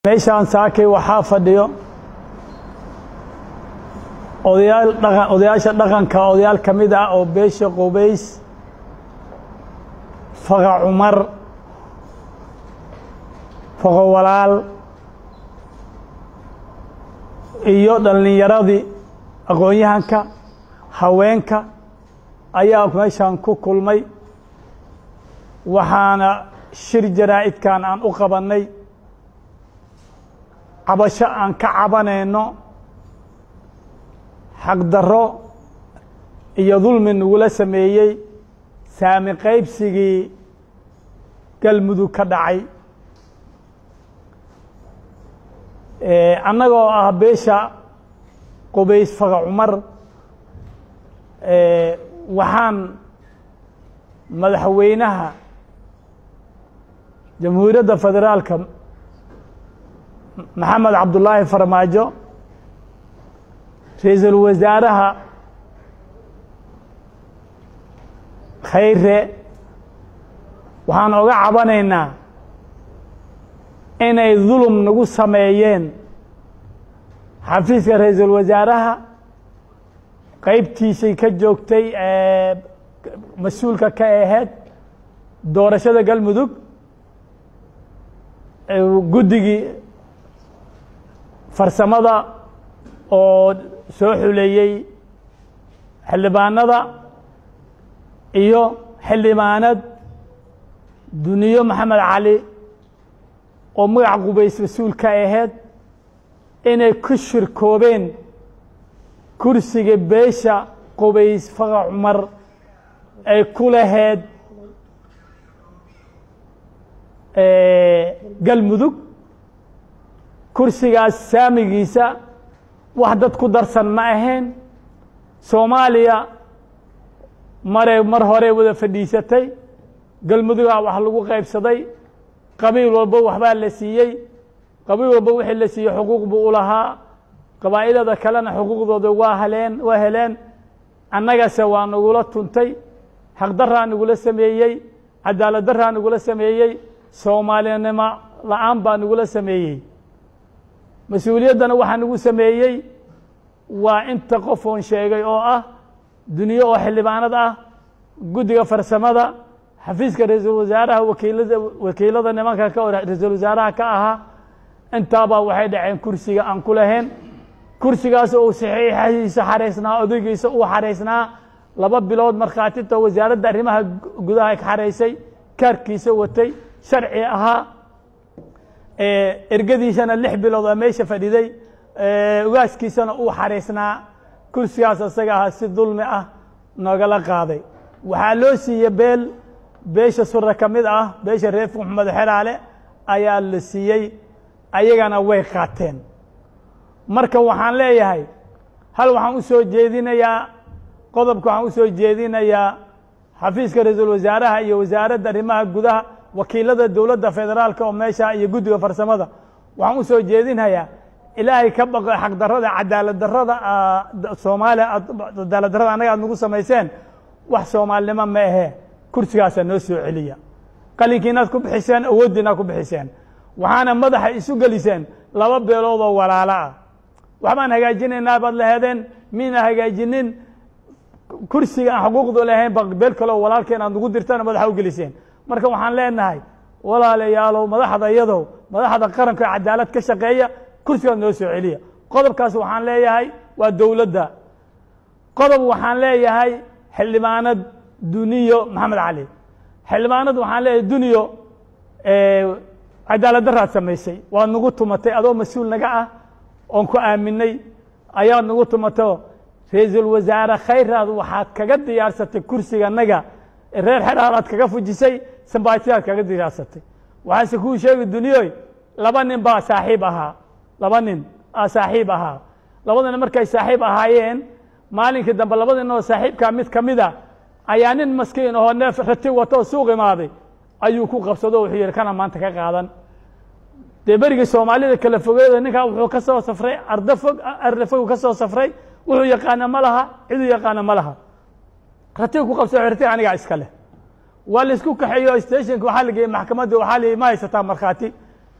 meeshaan saakay waxaa fadhiyo odayaal dhaqan odayaasha dhaqanka odayaal ka mid ah oo beesha qubays faqa cumar faqo walaal iyo dhallinyaradii aqoon-yahanka haweenka ayaa meeshaan ku kulmay waxaana shir jaraa'idkan aan u qabannay cabasho aan ka cabanayno xaqdarro iyo dulmi nagula sameeyey saami qaybsigii galmudug ka dhacay annagoo ah beesha qubays faqa cumar waxaan madaxweynaha jamhuuriyadda federaalka maxamed cabdullaahi farmaajo ra-iisul wasaaraha khayre waxaan oga cabanaynaa inay dulum nagu sameeyeen xafiiska ra-iisul wasaaraha qaybtiisay ka joogtay mas-uulka ka ahayd doorashada galmudug guddigii farsamada oo soo xuleeyey xildhibaanada iyo xildhibaanad duniyo maxamed cali oo magac qubays mas-uul ka ahayd inay ku shirkoobeen kursiga beesha qubays faqa cumar ay ku lahayd galmudug kursigaas saamigiisa wax dad ku darsan ma ahayn soomaaliya mare mar hore wada fadhiisatay galmudugaa wax lagu qaybsaday qabiil walba waxbaa la siiyey qabiil walba wixii la siiyey xuquuq buu u lahaa qabaa'ilada kalena xuquuqdooda waa heleen waa heleen annagase waa nagula tuntay xaqdaraa nagula sameeyey cadaalad daraa nagula sameeyey soomaalinimo la-aan baa nagula sameeyey mas-uuliyaddana waxaa nagu sameeyey waa inta qof oon sheegay oo ah duniyo oo xildhibaanad ah guddiga farsamada xafiiska ra-iisul wasaaraha wakiilada wakiilada nimanka ka ra-iisul wasaaraha ka ahaa intaabaa waxay dhaceen kursiga aan ku lahayn kursigaas oo saxiixadiisa xaraysnaa odaygiisa uu xaraysnaa laba bilood markhaatinta wasaaradda arrimaha gudaha ka xaraysay kaarkiisa watay sharci ahaa ergadiisana lix bilood oo meesha fadhiday ugaaskiisana uu xaraysnaa kursigaas isaga ahaa si dulmi ah nogala qaaday waxaa loo siiyey beel beesha sura ka mid ah beesha reer maxamed xeraale ayaa la siiyey ayagana way qaateen marka waxaan leeyahay hal waxaan u soo jeedinayaa qodobka waxaan u soo jeedinayaa xafiiska ra-iisul wasaaraha iyo wasaaradda arrimaha gudaha wakiilada dowladda federaalka oo meesha iyo guddiga farsamada waxaan u soo jeedinayaa ilaahay ka baqo xaqdarrada cadaalad darrada soomaaliya cadaalad darrada annaga aad nagu samayseen wax soomaalinimo ma ahee kursigaasaa noo soo celiya qalinkiinaad ku bixiseen awooddiinaad ku bixiseen waxaana madaxa isu geliseen laba beelood oo walaalo ah waxbaan hagaajinaynaa baad laheedeen miina hagaajinin kursiga aan xuquuqdu lahayn ba beel kaleo walaalkeen aad nagu dirtana madaxa u geliseen marka waxaan leenahay walaalayaalow madaxda iyadow madaxda qaranka cadaalad ka shaqeeya kursigaad noo soo celiya qodobkaas waxaan leeyahay waa dowladda qodob waxaan leeyahay xildhibaanad duniyo maxamed cali xildhibaanad waxaan leeyahay duniyo cadaalad daraad samaysay waad nagu tumatay adoo mas-uul naga ah oon ku aaminay ayaad nagu tumato ra-iisul wasaare khayraad waxaad kaga diyaarsatay kursiga naga reer xeraalaad kaga fujisay sambaatiyaad kaga diyaarsatay waxaase kuu sheegi duniyoy laba nin baa saaxiib ahaa laba nin aa saaxiib ahaa labadana markay saaxiib ahaayeen maalinkii dambe labada nin oo saaxiibkaa mid ka mid a ayaa nin maskiin oo neef rati wato oo suuq imaaday ayuu ku qabsado wuxuu yihi kana maanta ka qaadan dee berigii soomaalida kala fogeeda ninkaa wuxuu ka soo safray arda fog arda fog ka soo safray wuxuu yaqaana ma laha ciduu yaqaana ma laha ratiga ku qabsa ratiga anigaa iska leh waa laisku kaxeeyo stationka waxaa la geeyey maxkamadda waxaa la ma haysataa markhaati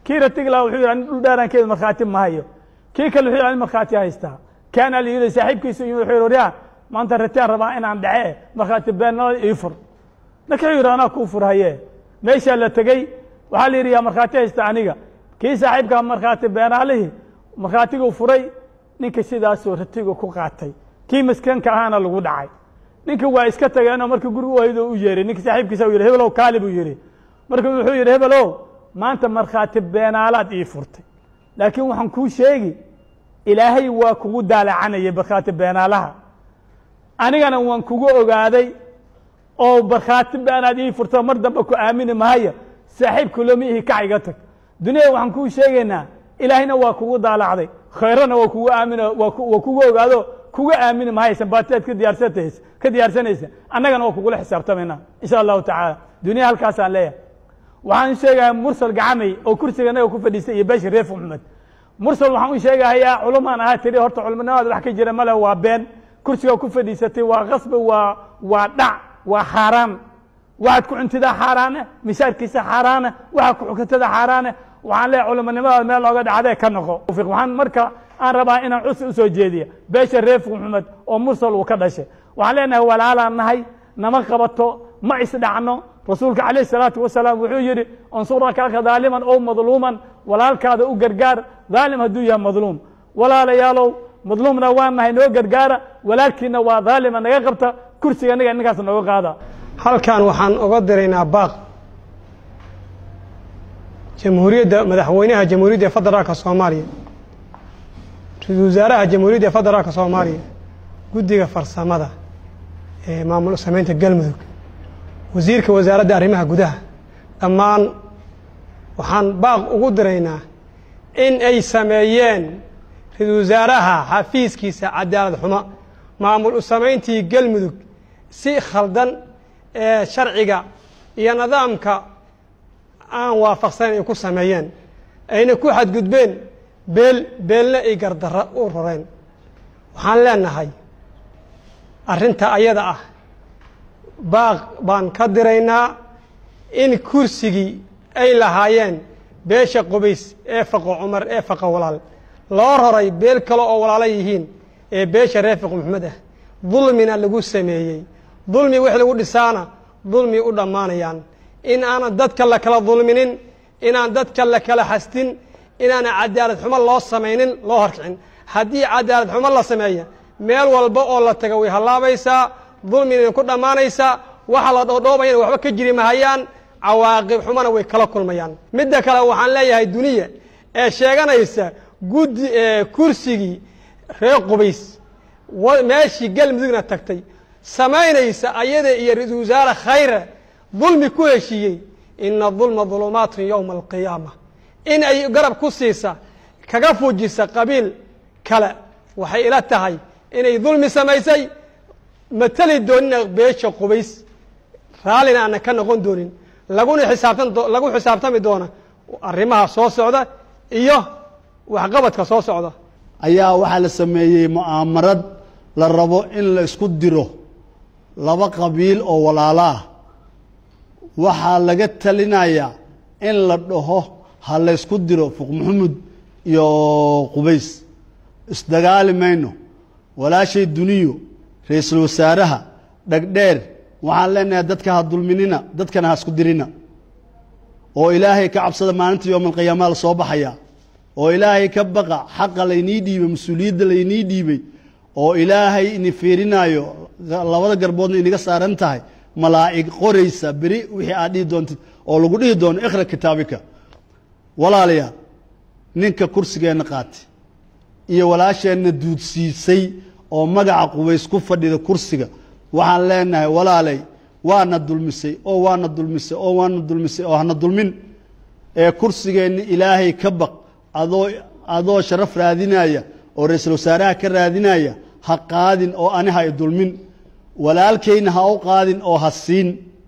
kii ratigla wuxuu yidhi ani dhul dheerankeedu markhaati ma hayo kii kale wuxuu yidhi ani markhaati haystaa kaana la yidhi saaxiibkiisu yimid wuxuu yidhi waryaa maanta ratiaan rabaa inaan dhace markhaati beennada ii fur ninka wuxuu yidhi anaa kuu fur haye meeshaa la tegey waxaa la yidhi yaa markhaati haysta aniga kii saaxiibkaa markhaati beenaalihii markhaatiguu furay ninka sidaasuu ratigu ku qaatay kii maskanka ahaana lagu dhacay ninka waa iska tageenoo markii guriga u haydo u yeeray ninka saaxiibkiisa u yidhi hebelow kaali buu yidhi marka wuxuu yidhi hebelow maanta markhaati beenaalaad ii furtay laakiin waxaan kuu sheegi ilaahay waa kugu daalacanayay markhaati beenaalaha anigana waan kugu ogaaday oo markhaati beenaad ii furto mar dambe ku aamini mahaya saaxiibku lama ihi kac iga tag dunyada waxaan kuu sheegaynaa ilaahayna waa kugu daalacday khayrana waa kugu aamin waa kugu ogaado kuga aamini mahaysan baatiaad ka diyaarsataysa ka diyaarsanaysa annagana waa kugula xisaabtamayna insha allahu tacaala dunya halkaasaan leeyahay waxaan sheegahay mursal gacamay oo kursiga naga ku fadhiistay iyo beesha reef maxmed mursal waxaan u sheegahayaa culumaan ahaa tiri horta culimanimada wax ka jira male waa been kursiga ku fadhiisatay waa kasbi waa waa dhac waa xaaraan waxaad ku cuntidaa xaaraane mishaarkiisa xaaraane waxaad ku xukuntada xaaraane waxaan leeyahay culimanimadaad meel looga dhacdee ka noqo waxaan marka aan rabaa inaan cusi usoo jeediya beesha reef maxmed oo mursal uu ka dhashay waxaan leenahay walaalaan nahay nama qabato ma isdhacno rasuulka calayh salaatu wasalaam wuxuu yidhi ansurakaaka daaliman ow madluuman walaalkaada u gargaar daalim hadduu yahay madluum walaalayaalow madluumna waa nahay noo gargaara walaalkiina waa daalima naga qabta kursiga naga ninkaas nooga qaada halkan waxaan oga diraynaa baaq jamhuuriyadda madaxweynaha jamhuuriyadda federaalka soomaaliya ra-iisul wasaaraha jamhuuriyadda federaalka soomaaliya guddiga farsamada ee maamul sameynta galmudug wasiirka wasaaradda arrimaha gudaha dhammaan waxaan baaq ugu diraynaa in ay sameeyeen ra-iisul wasaaraha xafiiskiisa cadaalad xumo maamul u samayntii galmudug si khaldan ee sharciga iyo nidaamka aan waafaqsanayn ay ku sameeyeen ayna ku xadgudbeen beel beelna ay gardarra u roreen waxaan leenahay arrinta ayada ah baaq baan ka diraynaa in kursigii ay lahaayeen beesha qubays ee faqo cumar ee faqo walaal loo roray beel kale oo walaalo yihiin ee beesha reer faqo maxmed ah dulmina lagu sameeyey dulmi wix lagu dhisaana dulmi u dhammaanayaan in aanan dadka la kala dulminin inaan dadka la kala xastin inaana cadaalad xumo loo samaynin loo horkicin haddii cadaalad xumo la sameeya meel walba oo la taga way hallaabaysaa dulmina ku dhammaanaysaa waxa la dhoodhoobayana waxba ka jiri mahayaan cawaaqib xumona way kala kulmayaan midda kale waxaan leeyahay duniya ee sheeganaysa guddi kursigii reer qubays meeshii galmudugna tagtay samaynaysa ayada iyo ra-iisul wasaare khayre dulmi ku heshiiyey ina dulma dulumaatun yowma alqiyaama in ay garab ku siisa kaga fujisa qabiil kale waxay ila tahay inay dulmi samaysay mateli doonina beesha qubays raallina aanan ka noqon doonin laguna xisaabtan lagu xisaabtami doona arrimaha soo socda iyo waxqabadka soo socda ayaa waxaa la sameeyey mu'aamarad la rabo in la isku diro laba qabiil oo walaalo ah waxaa laga talinayaa in la dhaho ha la ysku diro fuq maxamud iyo qubays isdagaali mayno walaashay duniyo ra-iisul wasaaraha dhegdheer waxaan leenahay dadka ha dulminina dadkana ha isku dirina oo ilaahay ka cabsada maalinta yowmalqiyaama la soo baxaya oo ilaahay ka baqa xaqa laynii dhiibay mas-uuliyadda laynii dhiibay oo ilaahay ini fiirinaayo labada garboodna inaga saaran tahay malaa'ig qoraysa beri wixii aad dhihi doontid oo lagu dhihi doono ikhra kitaabika walaalayaal ninka kursigeenna qaatay iyo walaasheenna duudsiisay oo magaca qubays ku fadhida kursiga waxaan leenahay walaalay waana dulmisay oo waana dulmisay oo waana dulmisay oo hana dulmin ee kursigeenna ilaahay ka baq adoo adoo sharaf raadinaya oo ra-iisul wasaaraha ka raadinaya ha qaadin oo ani ha i dulmin walaalkayna ha u qaadin oo ha siin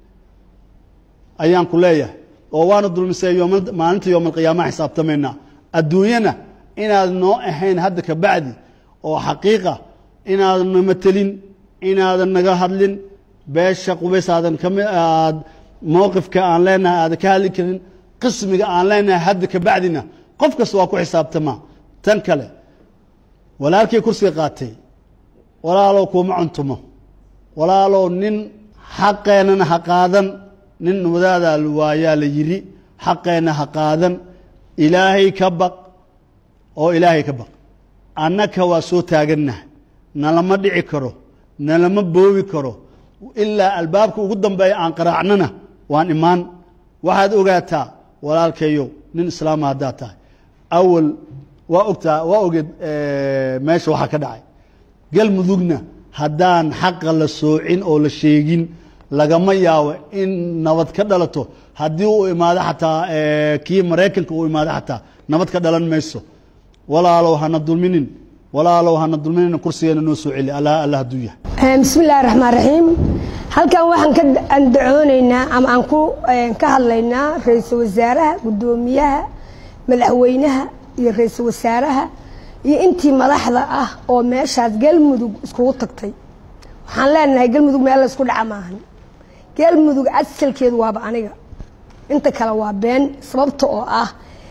ayaan ku leeyahay oo waana dulmisay yooma- maalinta yowmalqiyaamaha xisaabtamaynaa adduunyana inaad noo ahayn hadda ka bacdi oo xaqiiqa inaadan na matelin inaadan naga hadlin beesha qubays aadan kami aad mowqifka aan leenahay aadan ka hadli karin qismiga aan leenahay hadda ka bacdina qof kasta waa ku xisaabtamaa tan kale walaalkii kursiga qaatay walaalow kuuma cuntumo walaalow nin xaqeennana ha qaadan nin wadaadaa waayaa la yidhi xaqeenna ha qaadan ilaahay ka baq oo ilaahay ka baq annaka waa soo taagannaha nalama dhici karo nalama boobi karo ilaa albaabka ugu dambeeya aan qaraacnana waan imaan waxaad ogaataa walaalkayow nin islaama haddaad tahay awal waa ogtaa waa ogeed meesha waxaa ka dhacay galmudugna haddaan xaqa la soocin oo la sheegin lagama yaabo in nabad ka dhalato haddii uu imaado xataa kii maraykanka uu imaado xataa nabad ka dhalan mayso walaalow hana dulminin walaalow hana dulminin kursigeena noo soo celi allah allah hadduu yahay bismi illaahi raxmaan raxiim halkan waxaan ka andacoonaynaa ama aan ku ka hadlaynaa ra-iisul wasaaraha guddoomiyaha madaxweynaha iyo ra-iisul wasaaraha iyo intii madaxda ah oo meeshaas galmudug iskugu tagtay waxaan leenahay galmudug meel la isku dhaca maahan galmudug asalkeedu waaba aniga inta kale waa been sababta oo ah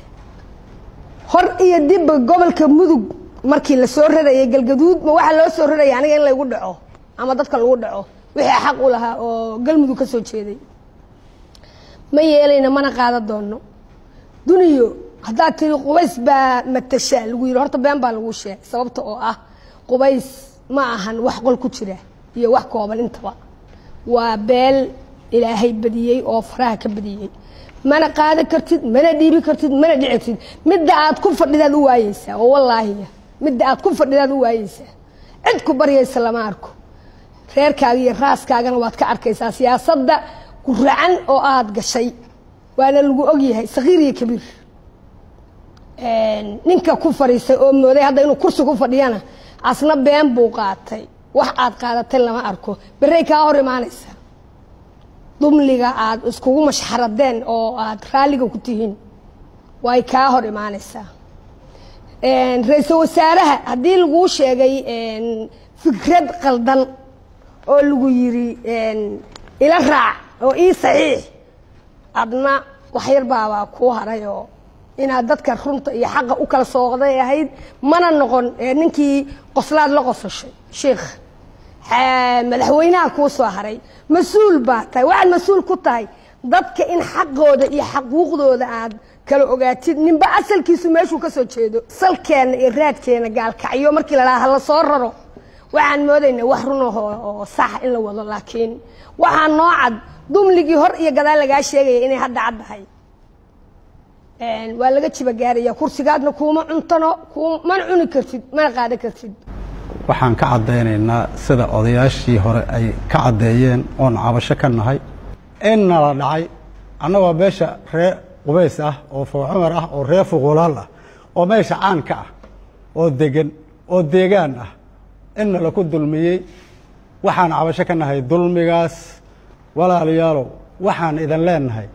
hor iyo dibba gobolka mudug markii la soo rarayay galgaduud ma waxaa loo soo raraya aniga in laygu dhaco ama dadka lagu dhaco wixii xaq u lahaa oo galmudug ka soo jeeday ma yeelayna mana qaadan doono duniyo haddaad tiri qubays baa matashaa lagu yidhi horta been baa lagu sheegay sababta oo ah qubays ma ahan wax qol ku jira iyo wax kooban intaba waa beel ilaahay badiyey oo faraha ka badiyey mana qaadan kartid mana dhiibi kartid mana dhici kartid midda aad ku fadhidaad u waayeysaa oo wallaahiya midda aad ku fadhidaad u waayeysaa cid ku baryaysa lama arko reerkaaga iyo raaskaagana waad ka arkaysaa siyaasadda guracan oo aad gashay waana lagu ogyahay sakiir iyo kabiir ninka ku fadhiistay oo mooday hadda inuu kursi ku fadhiyana asna been buu qaatay wax aad qaadatay lama arko berey kaa hor imaanaysa dumliga aad iskugu mashxaradeen oo aad raalliga ku tihiin way kaa hor imaanaysaa ra-iisul wasaaraha haddii laguu sheegay fikrad qaldan oo lagu yiri ila raac oo ii saxiix adna waxyar baabaa kuu haray oo inaad dadka runta iyo xaqa u kala sooqday ahayd mana noqon ninkii qoslaad la qosashay sheikh madaxweynaha kuu soo haray mas-uul baa tahay waxaad mas-uul ku tahay dadka in xaqooda iyo xaquuqdooda aad kala ogaatid ninba asalkiisu meeshuu ka soo jeedo salkeenna iyo raadkeena gaalkacyo markii lalahaa hala soo raro waxaan moodaynaa wax runaho oo sax in la wado laakiin waxaa noo cad dumligii hor iyo gadaal lagaa sheegaya inay hadda caddahay waa laga jiba gaaraya kursigaadna kuuma cuntano mana cuni kartid mana qaadan kartid waxaan ka caddaynaynaa sida odayaashii hore ay ka caddeeyeen oon cabasho ka nahay in nala dhacay annagoo meesha ree qubays ah oo fowcumar ah oo ree fuqulaal ah oo meesha caanka ah oo degan oo deegaan ah in nala ku dulmiyey waxaan cabasho ka nahay dulmigaas walaalayaalow waxaan idin leenahay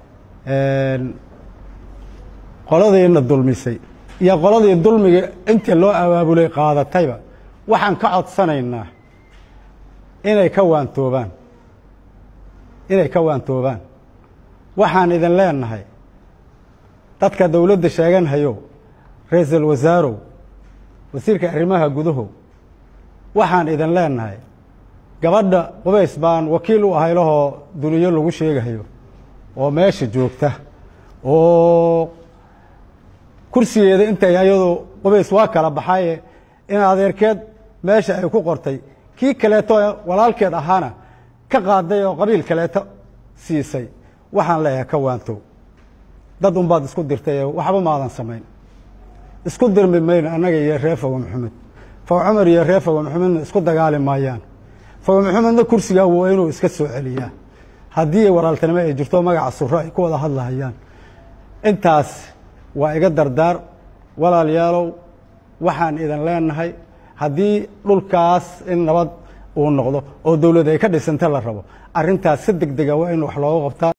qoladiina dulmisay iyo qoladii dulmiga intii loo abaabulay qaadatayba waxaan ka codsanaynaa inay ka waantoobaan inay ka waantoobaan waxaan idin leenahay dadka dowladda sheeganhayow ra-iisul wasaarow wasiirka arrimaha gudahow waxaan idin leenahay gabadha qubays baan wakiil u ahay lahoo duniyo lagu sheegahayo oo meesha joogta oo kursigeeda intay ayadu qubays waa kala baxaye in adeerkeed meesha ay ku qortay kii kaleeto walaalkeed ahaana ka qaaday oo qabiil kaleeto siisay waxaan leeyahay ka waantow dad unbaad isku dirtay waxba maadan samayn isku dirmi mayno annaga iyo ree fogo maxamed fogo cumar iyo ree fogo maxamedna isku dagaali maayaan fogo maxamedna kursigaa waa inuu iska soo celiyaa haddii walaaltinimo ay jirto magaca suro ay ku wada hadlahayaan intaas waa iga dardaar walaalayaalow waxaan idin leenahay haddii dhulkaas in nabad uu noqdo oo dowlad ay ka dhisanta la rabo arrintaas si deg dega waa in wax looga qabtaa